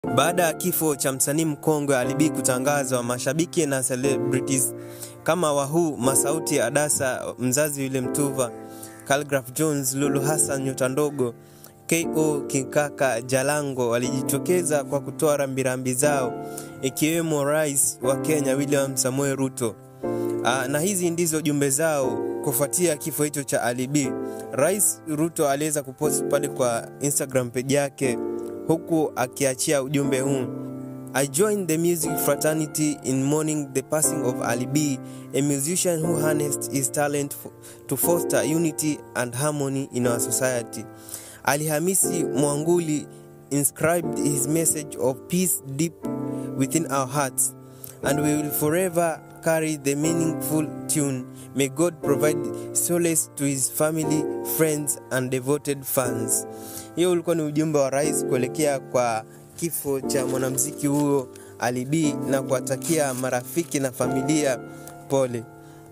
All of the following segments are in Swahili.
Baada ya kifo cha msanii mkongwe Ali B kutangazwa, mashabiki na celebrities kama Wahuu, Masauti, Adasa, mzazi yule Mtuva, Khaligraph Jones, Lulu Hassan, Nyota Ndogo, KO, Kinkaka, Jalango walijitokeza kwa kutoa rambirambi zao, ikiwemo Rais wa Kenya William Samoei Ruto. Aa, na hizi ndizo jumbe zao kufuatia kifo hicho cha Ali B. Rais Ruto aliweza kupost pale kwa Instagram page yake huku akiachia ujumbe huu I joined the music fraternity in mourning the passing of Ali B, a musician who harnessed his talent for, to foster unity and harmony in our society. Ali Hamisi Mwanguli inscribed his message of peace deep within our hearts, and we will forever carry the meaningful tune. May God provide solace to his family, friends, and devoted fans. Hiyo ulikuwa ni ujumbe wa rais kuelekea kwa kifo cha mwanamuziki huyo Ali B na kuwatakia marafiki na familia pole.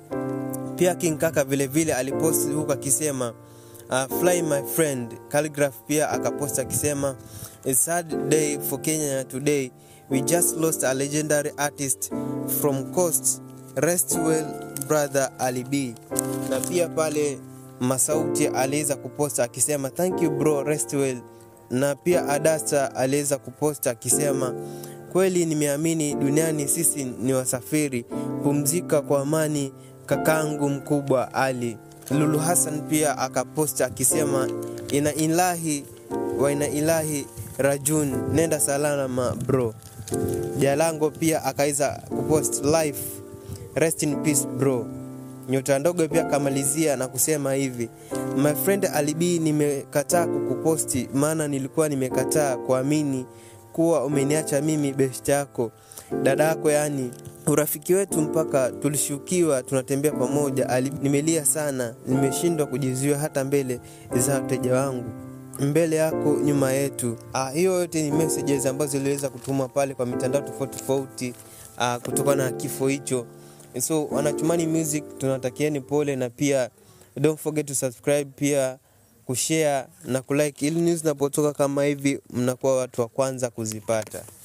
Pia King Kaka vilevile aliposti huku akisema uh, fly my friend. Khaligraph pia akaposti akisema a sad day for Kenya today. We just lost a legendary artist from coast. Rest well brother Ali B. Na pia pale Masauti aliweza kuposta akisema thank you bro, rest well. Na pia Adasa aliweza kuposta akisema kweli nimeamini duniani sisi ni wasafiri, pumzika kwa amani kakangu mkubwa Ali. Lulu Hassan pia akaposta akisema ina ilahi wa ina ilahi rajun, nenda salama bro. Jalango pia akaweza kupost life, rest in peace bro. Nyota Ndogo pia akamalizia na kusema hivi, my friend Ali B, nimekataa kukuposti maana nilikuwa nimekataa kuamini kuwa umeniacha mimi best yako dada yako, yani urafiki wetu mpaka tulishukiwa tunatembea pamoja. Ali, nimelia sana, nimeshindwa kujizuia hata mbele za wateja wangu mbele yako nyuma yetu. Ah, hiyo yote ni messages ambazo ziliweza kutumwa pale kwa mitandao tofauti tofauti ah, kutokana na kifo hicho. So wanachumani music tunatakieni pole, na pia don't forget to subscribe, pia kushare na kulike, ili news zinapotoka kama hivi mnakuwa watu wa kwanza kuzipata.